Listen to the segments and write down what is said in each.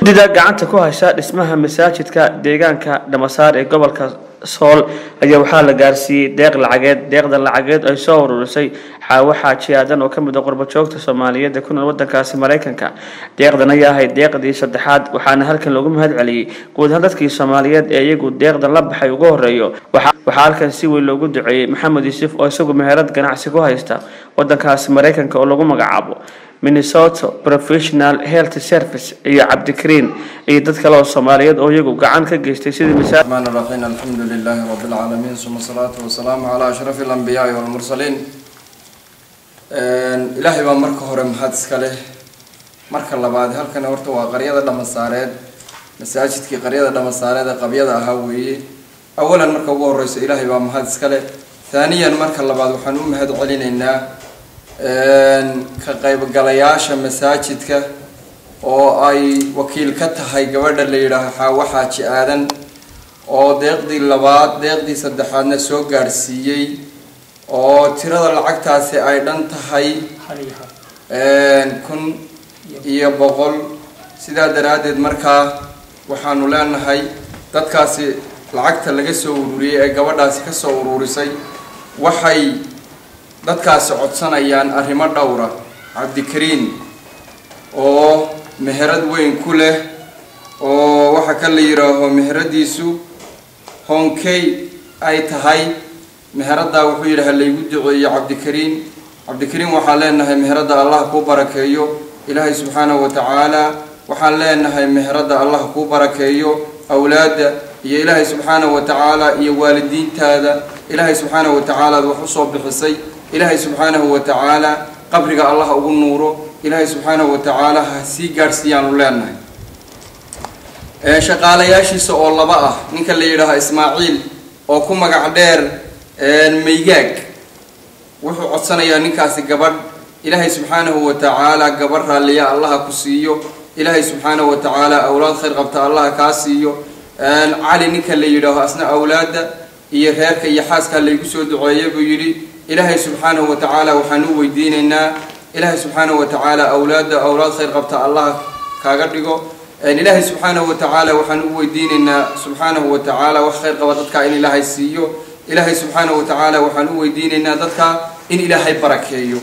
guddida gacanta ku haysa dhismaha masaajidka deegaanka dhamasaar ee gobolka sool ayaa waxaa la gaarsiiyey deeq lacageed deeqda lacageed ay soo ururisay xaawo xaaji aadan oo kamid ah qurbajoogta soomaaliyeed ee ku nool wadankaasi maraykanka deeqdan ayaa ahayd deeqdii saddexaad waxaana halkan loogu mahad celiyey guud ahaan dadkii soomaaliyeed ee iyagu deeqdan la baxay ugu horeeyo waxaa halkan si weyn loogu duceeyey maxamed yuusuf oo isagu meherad ganacsi ku haysta wadankaasi maraykanka oo lagu magacaabo minnesota professional health service iyo cabdikariin iyo dad kale oo soomaaliyeed oo iyagu gacan ka geystay sidii الرحمن الرحيم الحمد لله رب العالمين ثم الصلاة والسلام على أشرف الأنبياء والمرسلين ilaahay baa marka hore mahad iska leh marka labaad halkan horta waa qaryada dhamasaareed masaajidkii qaryada dhamasaareed ee qabyada ahaa weeye awalan marka ugu horeyso ilaahay baa mahad iska leh haaniyan marka labaad waxaan u mahad celinaynaa ka qaybgalayaasha masaajidka oo ay wakiil ka tahay gabadha la yidhaaho xaawo xaaji aadan oo deeqdii labaad deeqdii saddexaadna soo gaadhsiiyey oo tirada lacagtaasi ay dhan tahay kun iyo boqol sidaa daraaddeed markaa waxaanu leenahay dadkaasi lacagta laga soo ururiyey ee gabadhaasi ka soo ururisay waxay dadkaasi codsanayaan arrimo dhowra cabdikariin oo meherad weyn ku leh oo waxa ka la yidhaaho meheradiisu honkey ay tahay meheraddaa wuxuu yidhi ha laygu duceeyo cabdikariin cabdikariin waxaan leenahay meheradda allah kuu barakeeyo ilaahay subxaanahu wa tacaala waxaan leenahay meheradda allah kuu barakeeyo awlaadda iyo ilaahay subxaanahu wa tacaala iyo waalidiintaada ilaahay subxaanahu wa tacaala ad wax usoo bixisay ilaahay subxaanahu wa tacaala qabriga allah ugu nuuro ilaahay subxaanahu wa tacaala ha sii gaadhsiiyaanu leenahay shaqaalayaashiisa oo laba ah ninka la yidhaaho ismaaciil oo ku magac dheer maygaag wuxuu codsanayaa ninkaasi gabadh ilaahay subxaanahu wa tacaala gabadh raalliya allaha ku siiyo ilaahay subxaanahu wa tacaala awlaad khayr qabta allaha kaa siiyo cali ninka la yidhaaho asna awlaadda iyo reerka iyo xaaskaa laygu soo duceeya buu yidhi ilaahay subxaanahu wa tacaala waxaan u weydiinaynaa ilaahay subxaanahu wa tacaala awlaadda awlaad khayr qabta allah kaaga dhigo ilaahay subxaanahu wa tacaala waxaan u weydiinaynaa subxaanahu wa tacaala wax khayr qaba dadka in ilaahay siiyo ilaahay subxaanahu wa tacaala waxaan u weydiinaynaa dadka in ilaahay barakeeyo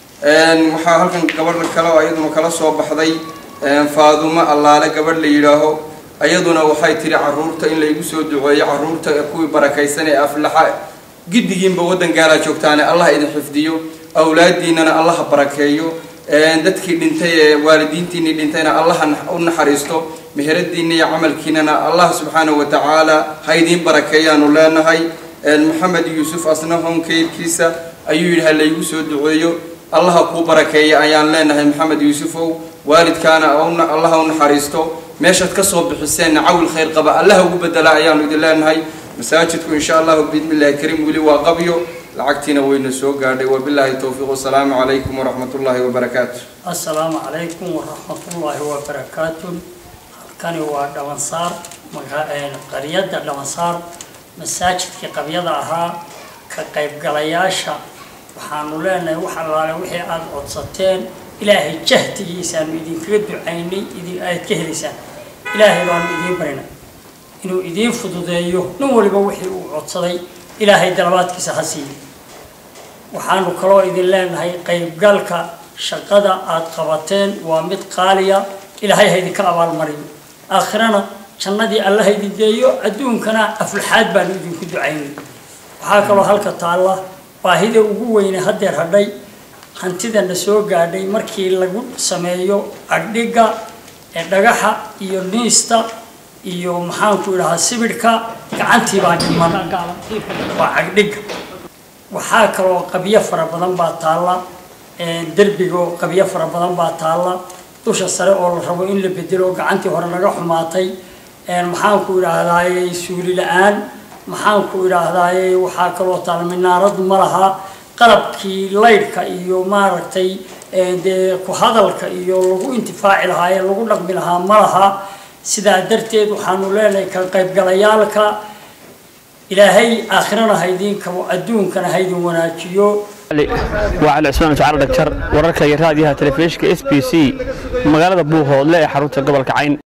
waxaa halkan gabadh kale oo iyaduna kala soo baxday faadumo allaale gabadh la yidhaaho iyaduna waxay tiri caruurta in laygu soo duceeyo caruurta kuwii barakaysan ee aflaxa giddigiinba waddan gaalaa joogtaane allah idin xifdiyo awlaadiinana allaha barakeeyo dadkii dhintay ee waalidiintiinii dhintayna allaha u naxariisto meheradiina iyo camalkiinana allah subxaanahu wa tacaala ha idiin barakeeyaanu leenahay maxamed yuusuf asna honkeyrkiisa ayuu yidhi ha laygu soo duceeyo allaha kuu barakeeya ayaan leenahay maxamed yuusufow waalidkaana allaha u naxariisto meeshaad kasoo bixiseenna cawil khayr qaba allaha ugu bedela ayaanu idin leenahay masaajidku insha allahu biidni illahi kariim weli waa qabyo lacagtiina wayna soo gaadhay wabilaahi towfiiq wasalaamu calaykum waraxmat ullaahi wabarakaatu assalaamu calaykum waraxmatullaahi wabarakaatu halkani waa dhabansaar qaryadda dhabansaar masaajidkii qabyada ahaa ka qaybgalayaasha waxaanu leenahay wax allaale wixii aada codsateen ilaahay jahdigiisaanu idinkaga ducaynay idin aad ka helaysaan ilaahay baanu idiin barinay inuu idiin fududeeyo nin waliba wixii uu codsaday ilaahay dalabaadkiisa ha siiyo waxaanu kaloo idin leenahay qaybgalka shaqada aada qabateen waa mid qaaliya ilaahay ha idinka abaalmariyo aakhirana jannadii alla ha idin geeyo adduunkana aflaxaad baanu idinku ducaynay waxaa kaloo halka taalla baahida ugu weyne haddeer hadhay hantidana soo gaadhay markii lagu sameeyo agdhigga ee dhagaxa iyo niista iyo maxaanku idhahaa sibidhka gacantii baa dhiman waa cagdhigga waxaa kaloo qabyo fara badan baa taalla derbigo qabyo fara badan baa taalla dusha sare oo la rabo in la bedelo gacantii hore naga xumaatay maxaanku idhaahdaaye suuli la-aan maxaanku idhaahdaaye waxaa kaloo taalla minaaradu ma laha qalabkii laydhka iyo maaragtay dee ku hadalka iyo lagu intifaaci lahaa ee lagu dhaqmi lahaa ma laha sidaa darteed waxaanu leenahay ka qaybgalayaalka ilaahay aakhirana haydin kabo adduunkana haydin wanaajiyo waa cali cusmaan jacala dhagjar wararka iyo raadiyaha telefishinka s b c magaalada buuhoodle ee xarunta gobolka cayn